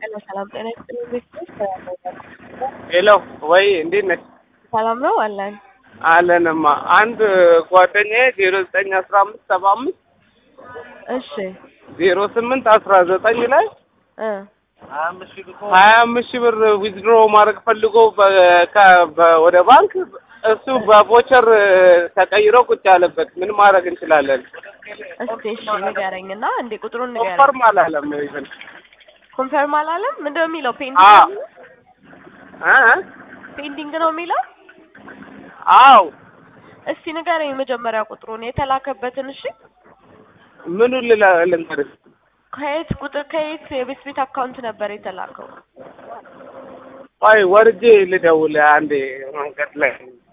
ሄሎ ሰላም ጤና ይስጥልኝ ቤተሰብ ሄሎ ወይ እንዴት ነሽ? ሰላም ነው አለን። አለንማ አንድ ጓደኛዬ ዜሮ ዘጠኝ አስራ አምስት ሰባ አምስት እሺ ዜሮ ስምንት አስራ ዘጠኝ ላይ እ ሀያ አምስት ሺህ ብር ዊዝድሮ ማድረግ ፈልጎ በ- ከ- በ- ወደ ባንክ እሱ በቮቸር ተቀይሮ ቁጭ ያለበት ምን ማድረግ እንችላለን? እስቲ እሺ ንገረኝ እና እንዴ ቁጥሩን ንገረኝ። ኮንፈርም አላለም ይብን ኮንፈርም አላለም ምንድን ነው የሚለው? ፔንዲንግ አዎ። ነው የሚለው? እ ፔንዲንግ ነው የሚለው? አው እስቲ ንገረኝ መጀመሪያ ቁጥሩን የተላከበትን። እሺ ምኑን ልላ- ልንገርሽ? ከየት ቁጥር ከየት የቤት ቤት አካውንት ነበር የተላከው? ቆይ ወርጄ ልደውል አንዴ መንገድ ላይ